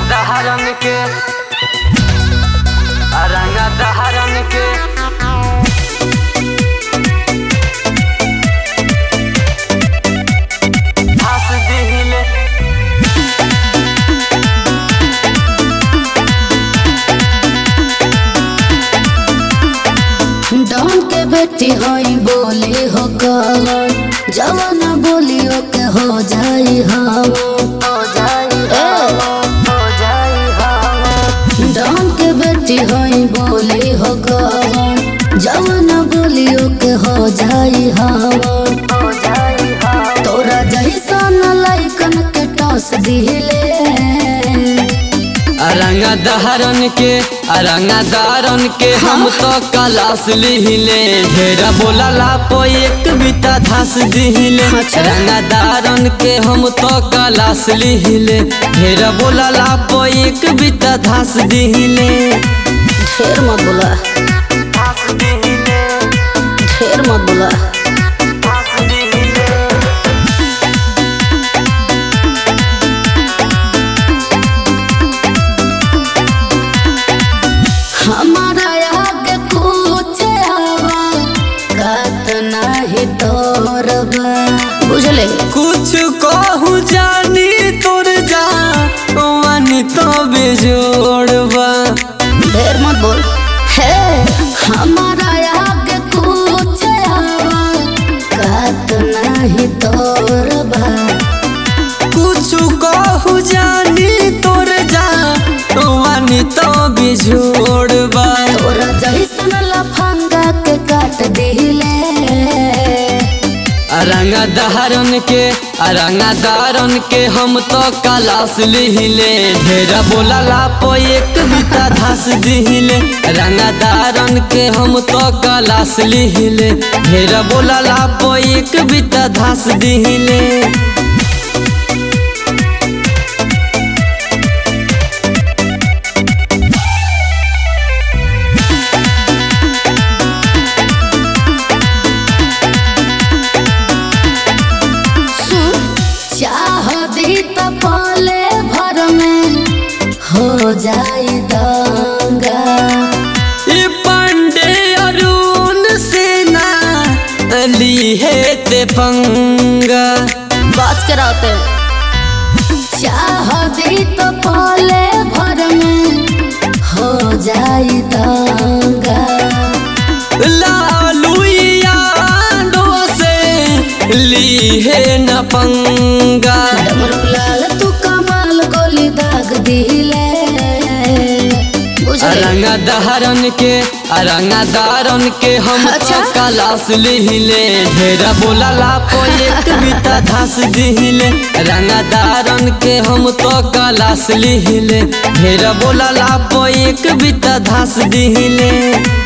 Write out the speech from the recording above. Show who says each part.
Speaker 1: दहरन के रंगा दहरन के हंस दिहिले
Speaker 2: डॉन के बेटी होई बोली हो कवन जवन बोलियो के हो जाई हवन
Speaker 1: हो जाई हो जाई हवा
Speaker 2: डॉन के बेटी होई बोली हो कवन जवन बोलियो के हो जाई हवन
Speaker 1: हो जाई हवा
Speaker 2: तोरा जैसन लइकन के टॉस दिले
Speaker 1: रंगा दहरन के रंगा दहरन के हम तो कलास लिहिले ढेरा बोला लापो एक बिता धस दिहिले
Speaker 2: अच्छा।
Speaker 1: रंगा दहरन के हम तो कलास लिहिले ढेरा बोला लापो एक बिता धस दिहिले
Speaker 2: ढेर मत बोला
Speaker 1: धस दिहिले
Speaker 2: ढेर मत बोला
Speaker 1: धस दिहिले
Speaker 2: हमारा आगे कुछ हवा कत नहीं तोरबा बुझले
Speaker 1: कुछ कहू जानी तोर जा वानी तो बेजोड़बा
Speaker 2: ढेर मत बोल हे हमारा आगे कुछ हवा कत नहीं तोरबा
Speaker 1: कुछ कहू जानी तोर जा वानी तो बेजोड़बा
Speaker 2: तोरा जैसन लफंगा के काट दिले
Speaker 1: रंगा दहरन के रंगा दहरन के हम तो कलास लिहिले ढेरा बोला लापो एक बिता धस दिहिले रंगा दहरन के हम तो कलास लिहिले ढेरा बोला लापो एक बिता धस दिहिले
Speaker 2: सुन चाह दी तो पाले भर में हो जाई दंगा
Speaker 1: ये पांडे अरुण सेना ली है ते पंगा
Speaker 2: बात कराते चाह दी तो पाले भर में हो जाई दंगा
Speaker 1: लालू यादो से ली है न पंगा
Speaker 2: डमरू लाल तू कमाल गोली दाग दिले बुझले
Speaker 1: रंगा दहरन के रंगा दहरन के हम
Speaker 2: अच्छा?
Speaker 1: तो कलास लिहिले ढेरा बोला लापो एक बिता धस दिहिले रंगा दहरन के हम तो कलास लिहिले ढेरा बोला लापो एक बिता धस दिहिले